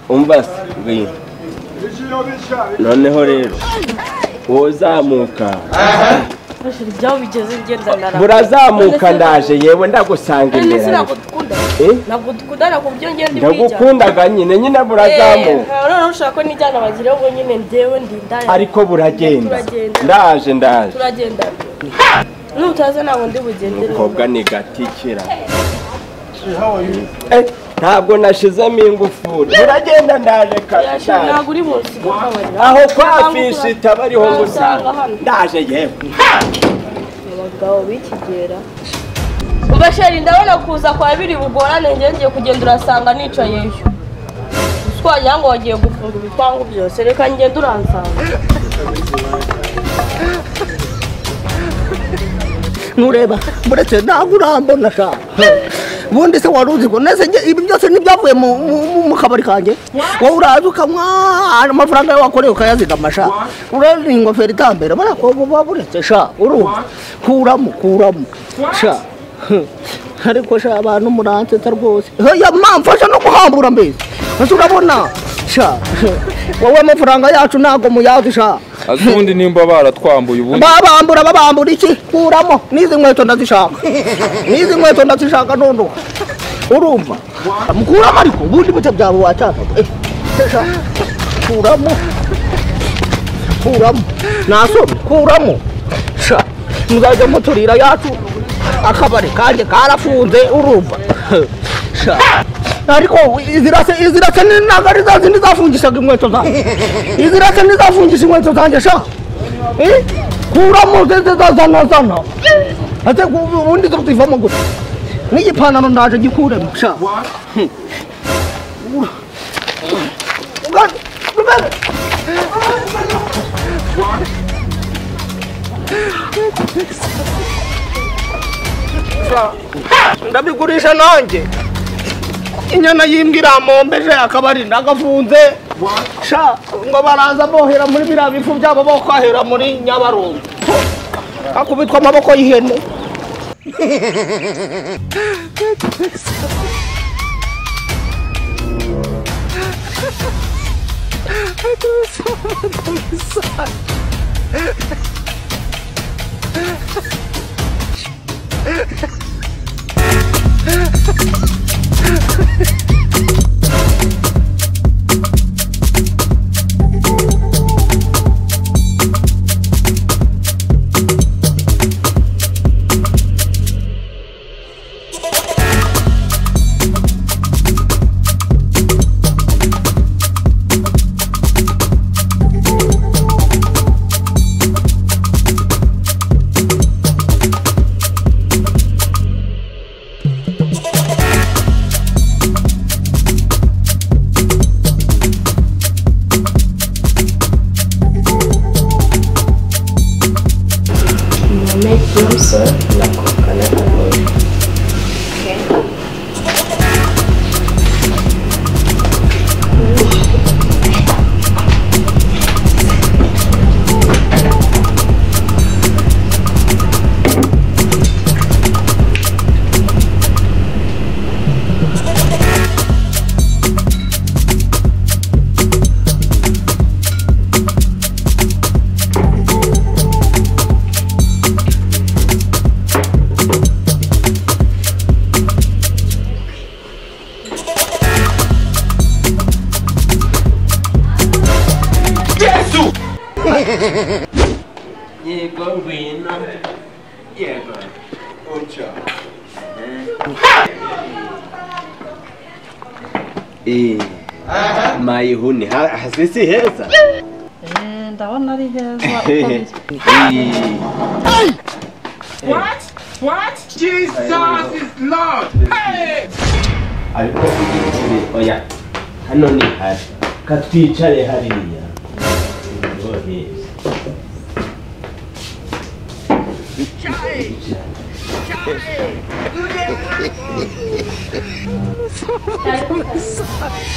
umva se ngwino noneho rero wowe zamuka ibyaho bigeze ngenda narama burazamuka ndaje yewe ndagusanga kandi imbere ntabwo dukunda Eh? ntabwo dukundana ku buryo ngenda ubwijyana ndagukundaga nyine nyine burazamuka noneho ushaka ko nijyana bagireho ngo nyine ndewe ndindaya ariko buragenda Turagenda. ndaje ndaje turagendana nutaza ntabwo ndi bugendere umukobwa ni gatikira Eh, ntabwo nashizemo ingufuri buragenda ndaje kare Yasha, ndaje. ntabwo uri munsi kubabarira aho kwa fishita bariho ngo usanga hano ndaje yewe abagabo b'ikigera umva sheri ndabona kuza kwa biri bugorane ngewe ngiye kugenda urasanga nicayeyo twagira ngo wagiye gufunga ibipangu byose reka ngende uransanga ntureba muretse ntabwo urambona ka ubundi se wari uzi ko nese njye ibi byose ntibyavuye mu- mu- mu- mu kabari kanjye wowe uraza ukanywa amafaranga yawe wakoreye ukayazigama sha urabona iyi ngofero itambera barakobwa uba buretse sha urumva kuramo kuramo sha Heh. ariko sha abantu muransetsa rwose He, ya mamfasha no guhambura mbese ese urabona sha Heh. wowe amafaranga yacu ntabwo muyazi sha azi ubundi nimba baratwambuye ubundi babambura babambura iki kuramo n'izi nkweto ndazishaka n'izi nkweto ndazishaka nondoka urumva mukuramo ariko ubundi bute byaba watakaga Eh, sha, kuramo kuramo nasomye kuramo sha muzajya muturira yacu akabari kanjye karafunze urumva sha ariko izirase izirase ni- ntabwo ari za zindi zafungishaga inkweto zanjye izirase ni zafungisha inkweto zanjye sha Eh, kuramo zeze zazana zana ate ku- ubundi zo zivamo gute n'igipantaro ndaje gikuremo sha Hmm. Ura- Ura- Ura- ndabigurisha nanjye inyana y'imbwa iramombeje akabari ndagafunze sha ngo baraza bohera muri biriya bifu byabo bokwahera muri nyabarongo akubitwa amaboko y'ihene yego ngwino yego uco Eh, mayihuni ha- hasi si heza ndabona ari heza Eh. ariko ugikire oya hano ni hari katwicare hariya Niho heza.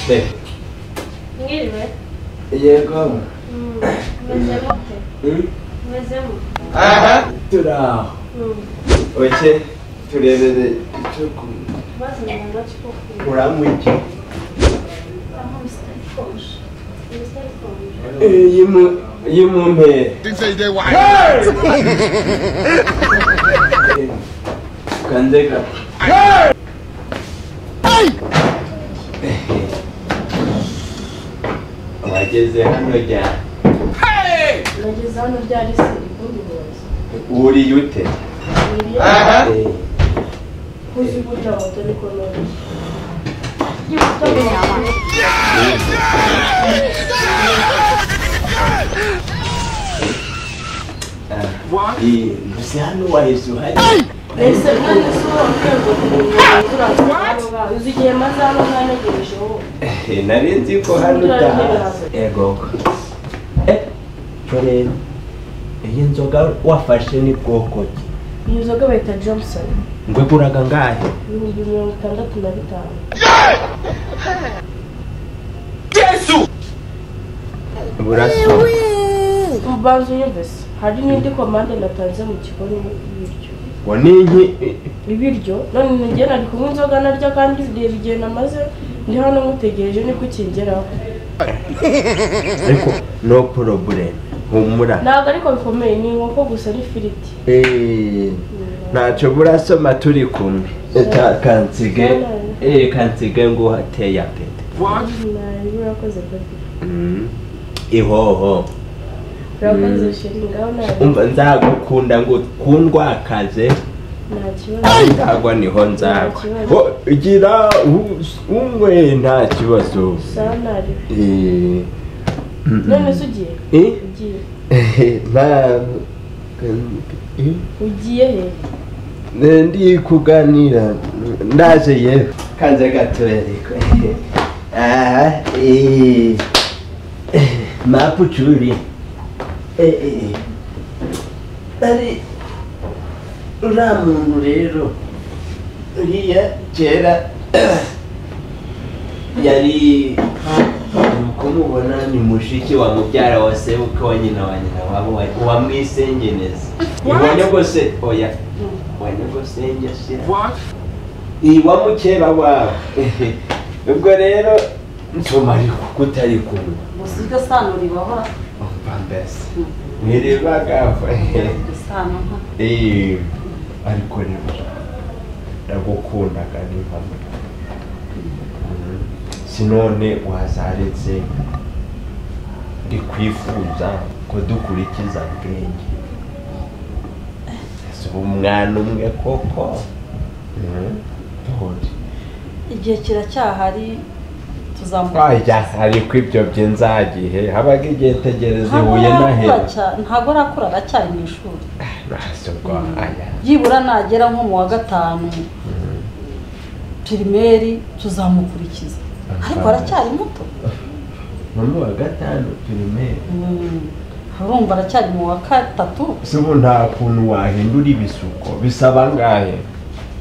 Eh, mwiriwe yego meze mute Hmm? meze mute turaho oke turebere icyo kunywa maze ntabwo akikubwira uramwiki amubisikariye y'imumpera kanzeka wageze hano ryari nageze hano ryari se ibundi buyobozi uriye ute Eh, uzi burya moto ni kononi eh, ntuzi hano wahise uhari ese kandi si uwo rwego rw'ubuyobozi uzi igihe maze hano mwanagejejeho Eh, nari nzi ko hano utaha yego Eh, rero iyi nzoga wafashe ni bwoko ki iyi nzoga bayita johnson ngweguraga ngahe ibihumbi mirongo itandatu na bitanu burasoma mbanza unyumvise hari n'indi komande natanze mu kigo y'ibiryo ngo ni iki ibiryo none njye nari kunywa inzoga narya kandi bireba igihe namaze ndi hano mutegereje niko ukingeraho ariko no problem humura ntabwo ariko bikomeye ni inkoko gusa n'ifiriti Eh, ntacyo burasoma turi kumwe Ka- kansige eh, kansige nguhateye apeti nabi urakoze baby Mm. ihoho urakoze sheri ngaho nabi umva nzagukunda ngo kundwakaze nta kibazo ndagwa niho nzagwa Ho, gira u- umwe nta kibazo sawa nari Eh, mm, mm. none se ugiye Eh? ugiye nta eh? ugiye he Ne- ndi kuganira ndaje yewe kanze gatoyariko aha eh, eh, mapucuri Eh, eh, eh. ari uriya muntu rero uriya kera yari uko mubona ni mushiki wa mubyara wa sebuke wa nyina wa nyina wabo wa- wa mwisengeneza iwanyogose oya wanyogosenge shira iwa mukeba wawe Ehe. ubwo rero nsoma ariko kutari kumwe musirike sano ribahora umva mbese ntiribagaho sano nka Eh, ariko rero ndagukundaga niba sinone wazaretse ndikwifuza ko dukurikiza ubwenge ese ubu mwana umwe koko Mhm. Dore. igihe kiracyahari tuzamuka Oya, ariko ibyo bye nzagihe habaga igihe tegereza ntabwo ibuye arakura nahera cyane ntabwo arakura aracyari mu ishuri ntasi ubwo aya byibura nagera nko mu wa gatanu pirimeri tuzamukurikiza ariko aracyari muto no mu wa gatanu pirimeri Mm. urumva aracyari mu wa gatatu se ubu nta kuntu wahindura ibisuko bisaba angahe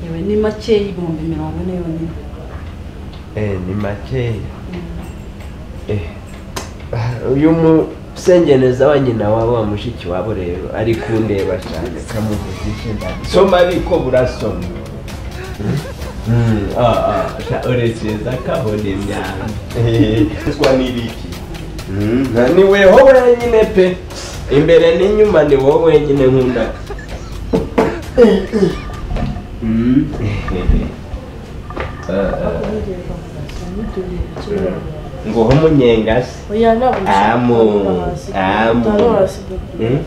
yewe ni makeya ibihumbi mirongo ine yonyine Eh, ni makeya Eh, ah, uyu musengeneza wa nyina wabo wa mushiki wabo rero ari kundeba cyane kamuvugishe ndani soma ariko burasoma Mm, ah, ah, sha- urekeza kabona imyanda Eh, ruswa n'ibiki Mm, nta- ni weho wenyine pe imbere n'inyuma ni wowe wenyine nkunda Mm. Ah, ah. nguho umunyengasi oya ntabwo nshaka Amu, kunyura hasi amu. Utanyura hasi baby Mm?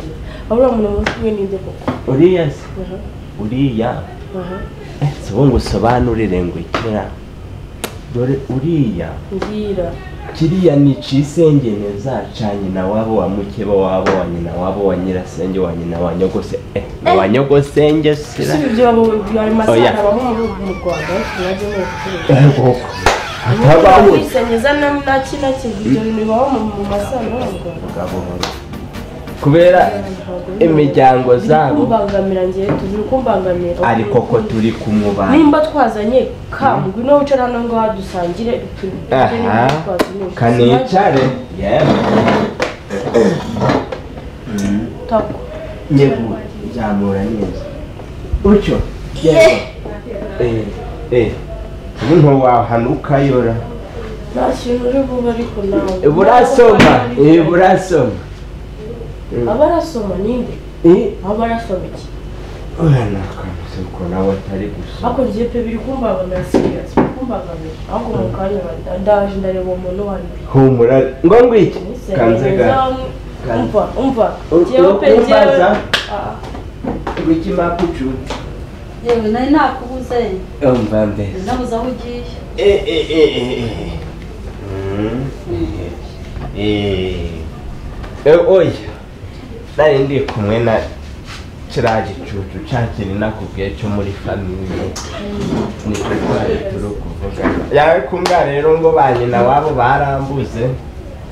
aho uriya muntu aba kumwe n'inde koko uriya se aha uriya aha Eh, si ubu ngo usobanurire ngo ikira dore uriya ngira kiriya ni cisengeneza ca nyina wabo wa mukeba wabo wa nyina wabo wa nyirasenge wa nyina wa nyogose eh, na wa nyogosenge si sira ibyo abo ayo Oya. masaka abaho muri ubu mu rwanda mwajya muyacuruza Eh, koko. Ntabwo hatabaho kwisengeza naki naki ibyo bintu bibaho mu- mu masano mu Rwanda Gahoro. kubera imiryango zabo kumbangamira ngewe tuzi kumbangamira ariko ko turi kumubana nimba twazanye kambwi no wicara hano ngaho dusangire tubirye aha n'ibyo twazanye. kanicare yemwe Tako. nyegura nzamura neza utyo yego eh eh ubu ntiwahanuka yora nta kintu uri bube ariko nawe burasoma eh burasoma abarasoma ninde eh abarasoma iki urana kwamuse ko nawe atari gusoma hakurya iyo pe biri kumbaga na siriyasi biri kumbaga mbere ahubwo mu kanya ba- ndaje ndareba umuntu wanjye humura ngo ngwiki kanzega umva umva Ur- njyewe pe ur- njyewe urumbaza? Ah, ngwiki makucuti yewe nari nakubuze umva mbere nabuze aho ugiye Eh, eh, eh, eh, eh. Mm. Eh. Eh, oya nari ndi kumwe na kiriya gicucu cya kintu nakubwiye cyo muri famiye nicyo twari turi kuvugana yawe kumva rero ngo ba nyina wabo barambuze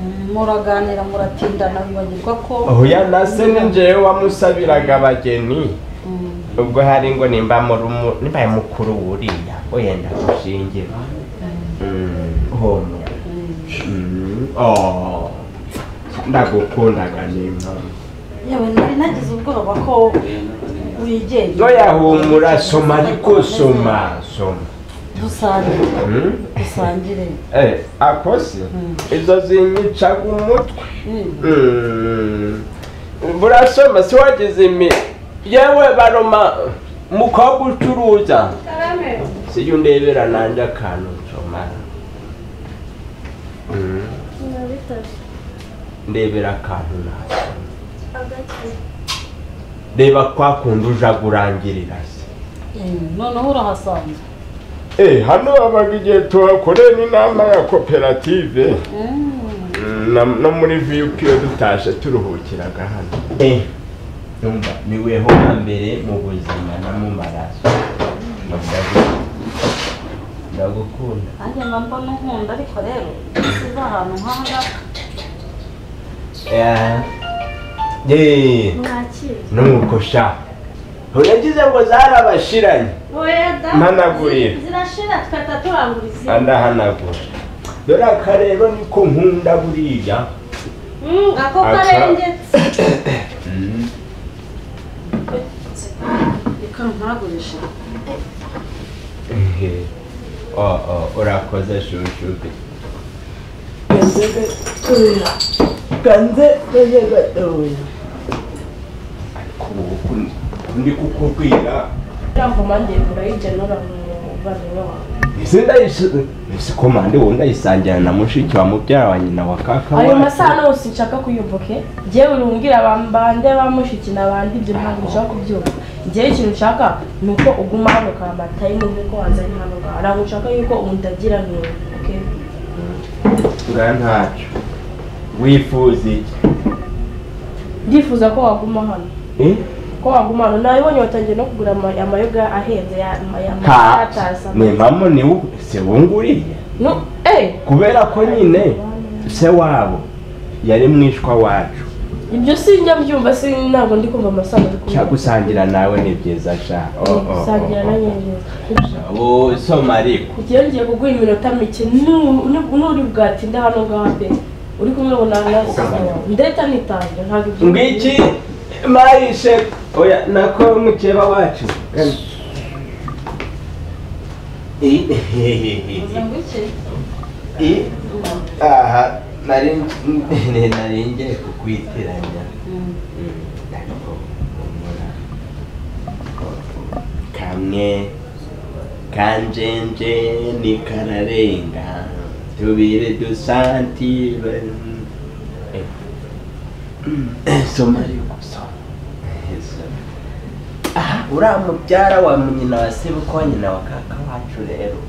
Mm, muraganira muratindana bibagirwa ko oya nase ni njyewe wamusabiraga abageni Mm, ubwo hari ngo nimba muri umu- nimba mukuru wuriya wenda gushingira homo mm. Mm. Oh. ndagukundaga n'impamvu yewe nari nagize ubwoba ko wigenga oya humura soma ariko soma soma dusangire Mm? dusangire Eh, ako si izo zinyicaga umutwe Mm. Mm. burasoma si wagize imi yewe baroma mukobwa ucuruza sijya undebera nanjye akantu nsomara Mm. ndebera akantu nasoma reba kwa kundi uja kurangirira se Mm, noneho urahasanzwe Eh, hano habaga igihe tuhakorera inama ya koperative Mm. Mm, na- no muri viyupi iyo dutashe turuhukiraga hano numva niweho na mbere mu buzima no mu maraso Ndagu- ndagukunda nanjye mba mbona nkunda ariko rero size ahantu nk'aha ngaha Eh, eh, nuko sha uragize ngo zarabashiranye Mpanagurira. zirashira twahita turangura izindi andahanagura dore aka rero niko nkunda buriya Mm, ako Aca. karengetse Mm. reka ntagurishe Ehe. Oh, oh, urakoze shushubi kanze kanze gatoya ariko ubu kun- ndi kukubwira uriya ngoma ngiye kurayigenura mu bavandimwe wawe ese ndayisi ese komande wowe ndayisangira na mushiki wa mubyara wa nyina wa kaka ayo wacu. masaha yose nshaka kuyumvuke njyewe urambwira bambande bamushiki nabandi ibyo ntabwo nshaka kubyumva njyewe ikintu nshaka ni uko uguma hano ka matayimu nk'uko wazanye hano ngaha ntabwo nshaka yuko undagira nk'iyo okay? nga ntacyo wifuza iki ndifuza ko waguma hano Eh? ko waguma hano nabibonye watangiye no kugura ama- amayoga ahenze ya ama- ya ha matasa ni mpamvu ni wowe se wunguriye no eh kubera ko nyine se wabo yari mwishwa wacu ibyo sinjya mbyumva si ntabwo ndi kumva amasaha ari kumwe cya gusangira nawe ni byiza sha Oh, oh, oh, gusangira oh. na nyine ubu soma ariko Igihe ngiye kuguha iminota mike nu- nu- nuri bwatinda hano ngaha pe uri kumwe ngo nanasiza ndeta nitangira ntabwo ibyo ngiki mayishe oya nako mukeba wacu uze ngo iki aha nari nge- nari ngiye kukwitiranya Mm. ariko humura kamwe kanjenje nikararenga tubire dusantire soma ariko soma Soma. aha uriya mubyara wa nyina wa sebuko nyina wa kaka wacu rero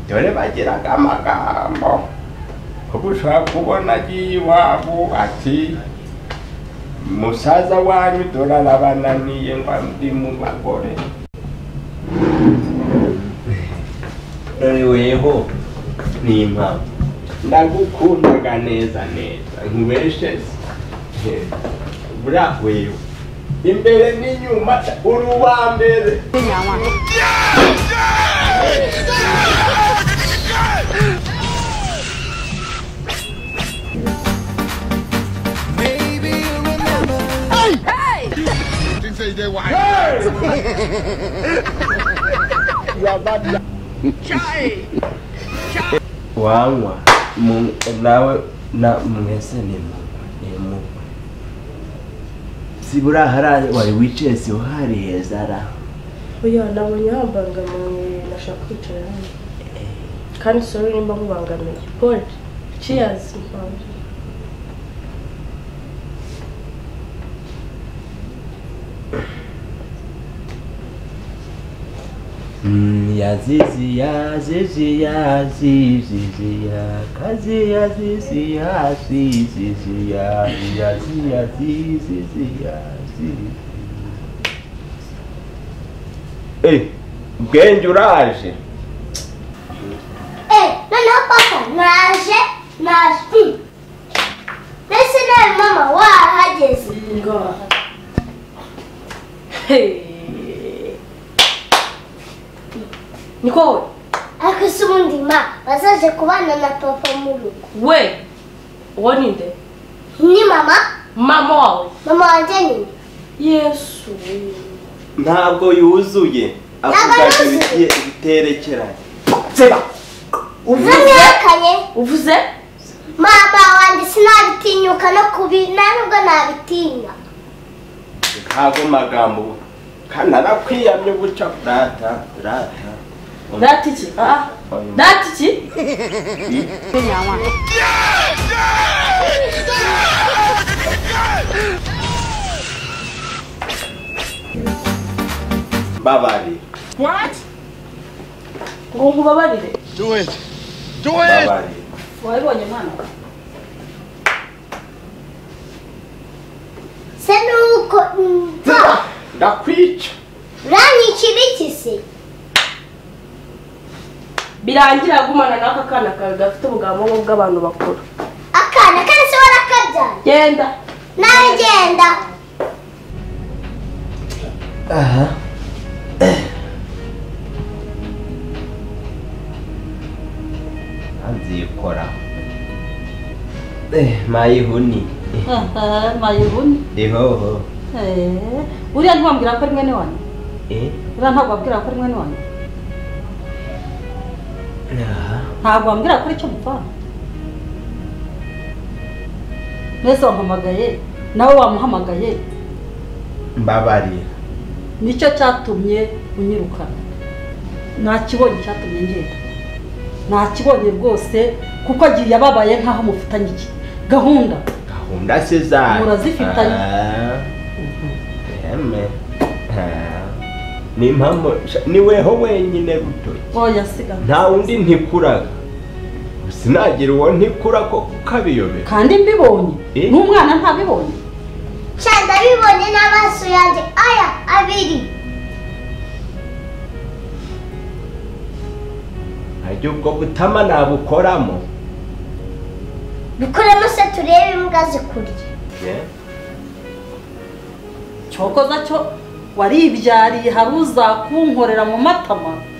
dore bagiraga amagambo ubu ushobora kubona agiye iwabo ati musaza wanyu dore arabananiye ngo ndi mu bagore weho ni impamvu ndagukundaga neza neza nkubesheze buriya weho imbere n'inyuma uri uwa mbere wanywa mu- nawe na mwese ni mugwe ni mugwe sibura hara wari wicaye siho hari hezara oya nabonye hambangamiye nashaka kwicara hano kandi sori nimba nkubangamiye gold cheers mbanze Mm, yazizi yazizi yazizi yakazi yazizi yazizi yazi yazizi yazizi Eh, bwenge uraje Eh, noneho papa naje naje Hmm. mbese nawe mama wahageze ni wowe ariko se ubundi ma bazaje kubana na papa mu rugo we uwo ni nde ni mama mama wawe mama wanjye nyine yesu ntabwo yuzuye avuga ngo bigiye biterekeranye seba namenyekanye uvuze mama wanjye sinabitinyuka no kubi nta nubwo nabitinya ntago magambo kandi narakwiyamye guca rata rata dati iki Ah, dati iki babari ngo nkubabarire babari wabibonye mwana se nuko mva ndakwica uranyikira iki se birangira gumana n'aka kana kawe gafite ubugambo nk'ubw'abantu bakuru akana kandi se warakabyaye genda nawe genda aha nzikora eh mayihuni mayibuni ihoho uriya ntiwambwira ko ari mwene wanyu eh uriya ntabwo wabwira ko ari mwene wanyu aha ntabwo wambwira ko icyo mukora mwese wampamagaye nawe wamuhamagaye mbabari nicyo cyatumye unyirukana nta kibonye cyatumye ngenda nta kibonye rwose kuko agiye yababaye nkaho mufitanye iki gahunda gahunda se zayo Murazifitanye. Ah. Eme. Ah. ni impamvu sha- ni weho wenyine buto oya siga nta wundi ntikuraga sinagira uwo ntikura ko ukabiyobera kandi mbibonye Eh? n'umwana ntabibonye sha ndabibonye n'amaso yanjye aya abiri ntajya ubwo butama nabukoramo bikoremo se turebe imbwa zikurya Eh? cyokoza cyo waribyariye hari uzakunkorera mu matama